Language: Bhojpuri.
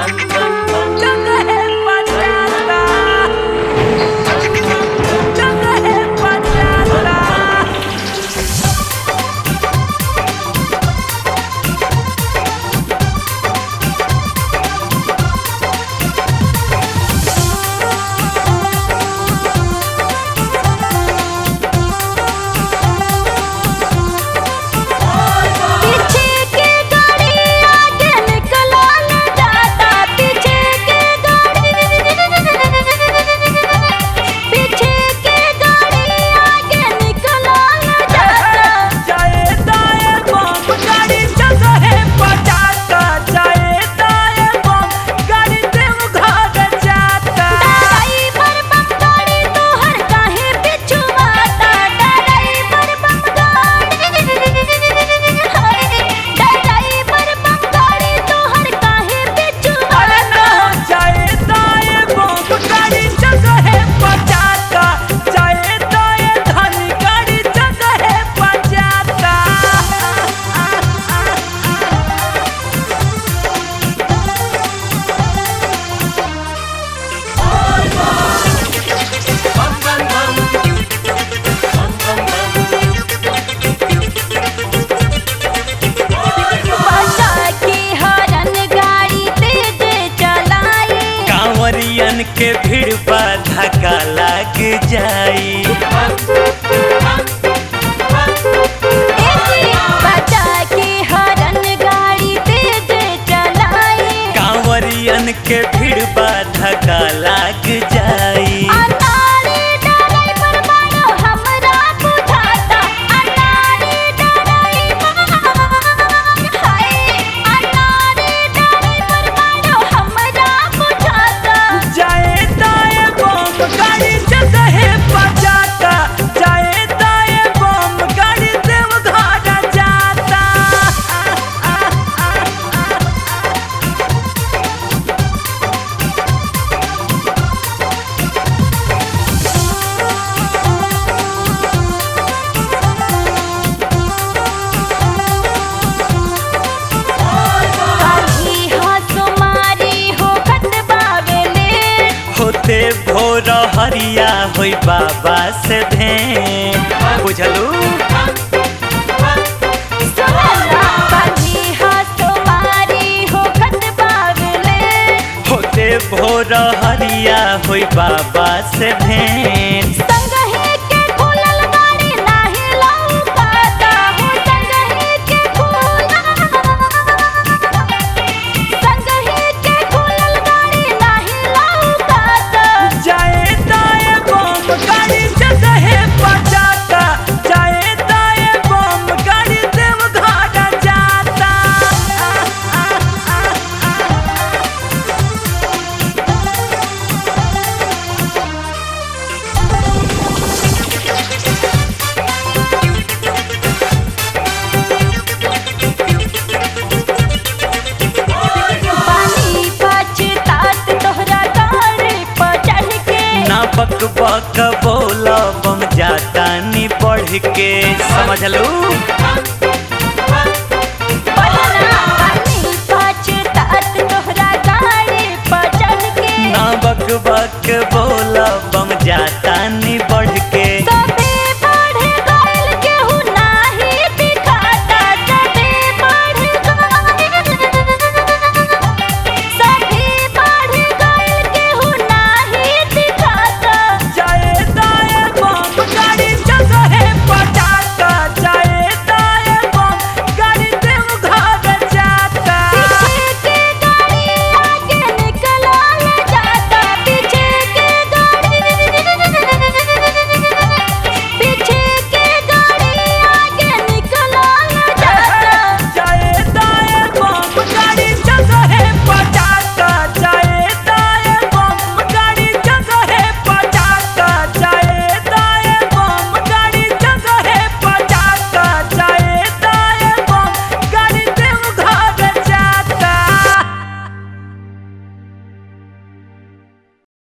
जगहे पचाता जगहे पचाता पीछे के गाड़ी आगे निकलल जाता पीछे के गाड़ी पीछे के गाड़ी आगे निकलल जाता जाए दाए बम गाड़ी जगहे पचाता जाए दाए बम गाड़ी देव घर जाता ड्राइवर बम गाड़ी तोहर काहे पीछू आता ड्राइवर बम गाड़ी हाय ड्राइवर बम गाड़ी तोहर काहे पीछू अरे ना आता जाए दाए बम गाड़ी जगहे पचाता जाए दाए धन गाड़ी जगहे पचाता बचा के हरन गाड़ी तेज चलाई कांवरियन के भीड़ बा धक्का लग जाई बचा के हरन गाड़ी तेज चलाई कांवरियन के भीड़ बा धक्का लग जाई अनाड़ी ड्राइवर बड़ो हमरा बुझाता अनाड़ी ड्राइवर हाय अनाड़ी ड्राइवर बड़ो हमरा बुझाता जाए दाए बम गाड़ी जगहे पचाता जाए दाए बम गाड़ी देव घर जाता कभी हंसो मारी हो खत बावेले होते भोर हरिया होई बाबा से भेंट बुझलू सुनला कभी हंसो मारी हो खत बावेले होते भोर हरिया होई बाबा से भेंट संगही के खुलल गाड़ी नाही लौकाता हो संगही के खुलल संगही के खुलल गाड़ी नाही लौकाता जाए दाए बम गाड़ी जगहे पचाता जाए दाए बम गाड़ी देव घर जाता पानी पछतात तोहरा गाड़ी पर चढ़ के ना बक बक बोला बम जाता नी बढ़ के समझलू